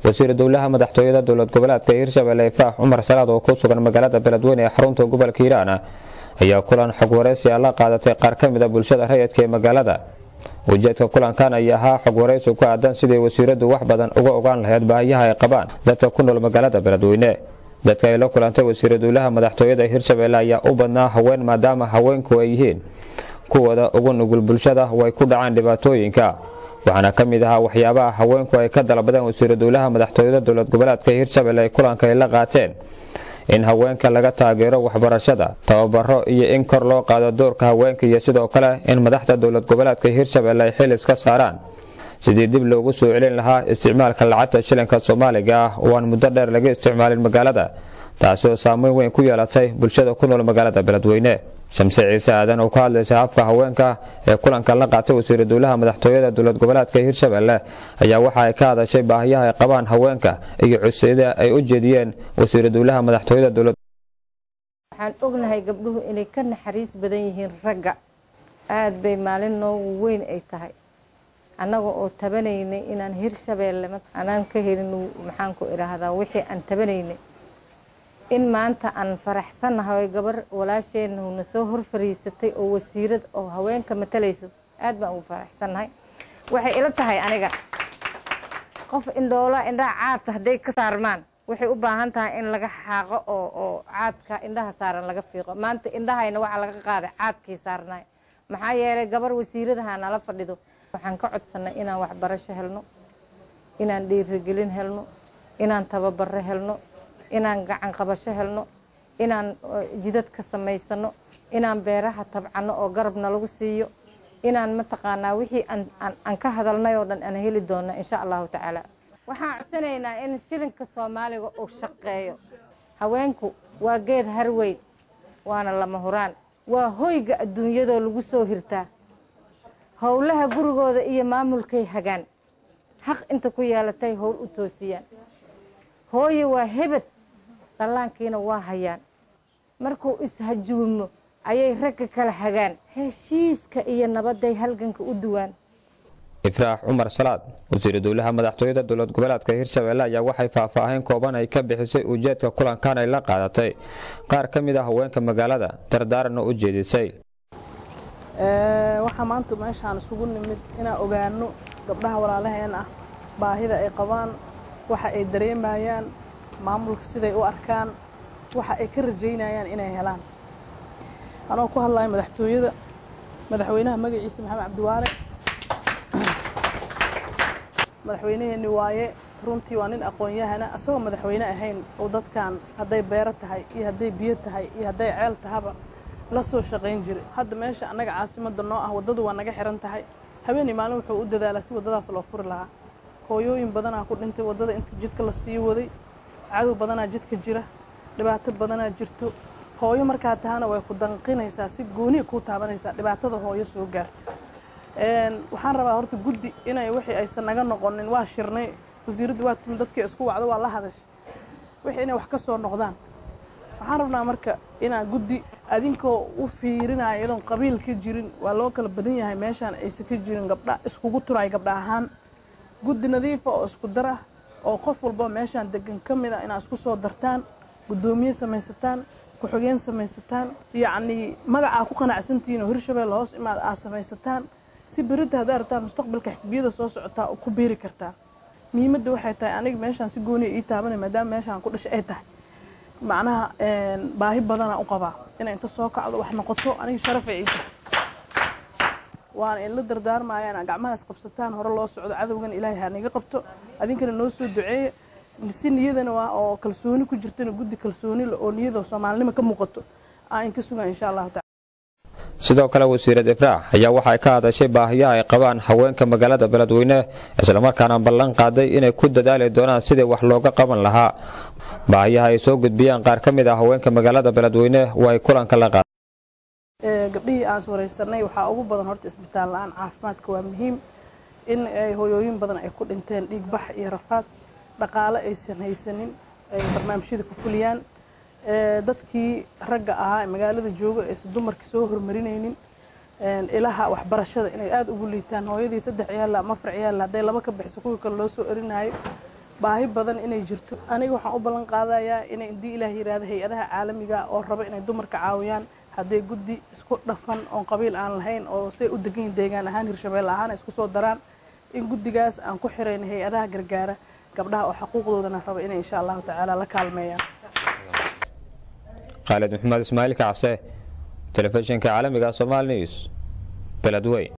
wasiiru dowlaha madaxtooyada dowlad goboleedka hirshabelle ifraax cumar salaad oo ku sugan magaalada beledweyne ee xarunta gobolka hiiraan ayaa kulan xog waraysi a la qaadatay qaar ka mid a bulshada rayidka ee magaalada ujeedka kulankan ayaa ahaa xog waraysi ku aadan sidii wasiiradu wax badan uga ogaan lahayd baahiyaha ay qabaan dadka ku nool magaalada beledweyne dadka ay la kulantay wasiiru dowlaha madaxtooyada hirshabelle ayaa u badnaa haween maadaama haweenku ay yihiin kuwooda ugu nugul bulshada way ku dhacaan dhibaatooyinka waxaana ka mid ahaa waxyaabaha haweenku ay ka dalbadeen wasiiru dowlaha madaxtooyada dowlad goboleedka hirshabelle ay kulanka ay la qaateen in haweenka laga taageero waxbarashada tababaro iyo in kor loo qaado doorka haweenka iyo sidoo kale in madaxda dowlad goboleedka hirshabelle ay xil iska saaraan sidii dib loogu soo celin lahaa isticmaalka lacagta shilinka soomaaliga ah oo aan muddo dheer laga isticmaalin magaalada taasi oo saameyn weyn ku yeelatay bulshada ku nool magaalada beledweyne shamse ciise aadan oo ka hadlaysa afka haweenka ee kulanka la qaatay wasiiru dowlaha madaxtooyada dowlad goboleedka hirshabelle ayaa waxa ay ka hadashay baahiyaha ay qabaan haweenka iyo cusyada ay u jeediyeen wasiiru dowlaha madaxtooyada dowlad waxaan ognahay gabdhuhu inay ka naxariis badan yihiin ragga aad bay maalin noogu weyn ay tahay annaga oo tabanaynay inaan hirshabeelle anaan ka helin maxaan ku idhaahdaa wixii aan tabanaynay in maanta aan faraxsannahay oo gabar walaasheenna na soo hor fariisatay oo wasiirad oo haweenka matalayso aad baan ugu faraxsannahay waxay ila tahay aniga qof indhoola indhaha caadka hadday ka saarmaan waxay u baahan tahay in laga xaaqo oo oo caadka indhaha saaran laga fiiqo maanta indhahayna waxaa laga qaaday caadkii saarnay maxaa yeelay gabar wasiiradaha nala fadhido waxaan ka codsannay inaan waxbarasho helno inaan dhiirigelin helno inaan tababaro helno inaan gacan qabasho helno inaan jidad ka samaysano inaan beeraha tabcano oo garabna lagu siiyo inaan mataqaanaa wixii aan ka hadalnay oo dhan aan heli doona insha allahu tacaala waxaan codsanaynaa in shilinka soomaaliga uu shaqeeyo haweenku waa geed harweyn waana lama huraan waa hoyga adduunyadoo lagu soo hirtaa howlaha gurigooda iyo maamulkay hagaan xaq inta ku yeelatay howl u toosiyaan hooye waa hebed dhallaankiina waa hayaan markuu ishajuumo ayay ragga kala hagaan heshiiska iyo nabadday halganka u duwaan ifraax cumar salaad wasiiru dowlaha madaxtooyada dowlad goboleedka hirshabelle ayaa waxay faahfaahin kooban ay ka bixisay ujeedka kulankan ay la qaadatay qaar ka mid a haweenka magaalada dardaaranna u jeedisay waxaa maanta meeshaan isugu nimid inaan ogaano gabdhaha walaalaheen ah baahida ay qabaan waxa ay dareemayaan maamulka siday u arkaan waxa ay ka rajaynayaan inay helaan anoo ku hadlayo madaxtooyada madaxweynaha magaciisa maxamed cabdiwaale madaxweynaheenni waaye runtii waa nin aqoon-yahana asagoo madaxweyne ahayn oo dadkan hadday beero tahay iyo hadday biyo tahay iyo hadday ceel tahaba la soo shaqayn jiray hadda meesha annaga caasimadda noo ah waddadu waa naga xihan tahay habeenii maalin wuxuu u dadaalaa si waddadaas loo furi lahaa hooyooyin badanaa ku dhintay waddada inta jidka la sii waday cadow badanaa jidka jira dhibaato badanaa jirto hooyo markaa tahana way ku danqinaysaa si gooniya kuu taabanaysaa dhibaatada hooyo soo gaarta waxaan rabaa horta guddi inay wixii aysan naga noqonin waa shirnay wasiiraddu waa timi dadkii isku wacdo waa la hadashay wixii inay wax ka soo noqdaan waxaan rabnaa marka inaa guddi adinkoo u fiirinaya iyadoon qabiil ka jirin waa loo kala badan yahay meeshaan aysan ka jirin gabdha iskugu turaay gabdha ahaan guddi nadiifa oo isku dar ah oo qof walba meeshaan degan ka mid a inaad isku soo dartaan guddoomiye samaysataan ku-xigeen samaysataan yacnii magacaa ku qanacsantihiin oo hirshabelle hoos imaad aad samaysataan si beridda haddaa rabtaan mustaqbalka xisbiyada soo socotaa ku biiri kartaa muhiimadda waxay tahay aniga meeshaan si gooniya ii taabanay maadaama meeshaan ku dhashay ay tahay macnaha baahi badanaa u qabaa inay inta soo kacdo wax noqoto aniga sharafay ii tahay waana idla dardaarmaya inaa gacmahaas qabsataan hore loo socdo cadowgana ilaahay ha naga qabto adinkana noo soo duceeya si niyadana waa oo kalsooni ku jirtana guddi kalsooni oo niyada soomaalinimo ka muuqato aan in ka sugan insha allahu tacala sidoo kale wasiirad ifraax ayaa waxay ka hadashay baahiyaha ay qabaan haweenka magaalada beledweyne islamarkaana ballan qaaday inay ku dadaali doonaan sidii wax looga qaban lahaa baahiyaha ay soo gudbiyaan qaar ka mid ah haweenka magaalada beledweyne waa ay kulanka la qaada gabdhihii aan waraysanay waxaa ugu badan horta isbitaal la-aan caafimaadka waa muhiim in ay hoyooyin badan ay ku dhinteen dhiigbax iyo rafaad dhaqaale aysan haysanin ay barnaamijyada ku fuliyaan dadkii ragga ahaa ee magaalada jooga aysan dumarkii soo hormarinaynin ilaha waxbarashada inay aada ugu liitaan hooyadii saddex ciyaalla ama afar ciyaalla hadday laba ka bixiso kuwii kale loo soo erinayo baahi badan inay jirto aniga waxaan u ballan qaadayaa inay haddii ilaah yidhaahdo hay-adaha caalamiga oo raba inay dumarka caawiyaan hadday guddi isku dhafan oon qabiil aan lahayn oo say u degan yihin deegaan ahaan hirshabeelle ahaan isku soo daraan in guddigaas aan ku xirayn hay-adaha gargaara gabdhaha oo xaquuqdoodana raba inay insha allahu tacaala la kaalmeeyaan khaalid maxamed ismaaciil kacse telefishinka caalamiga somaali news beledweyn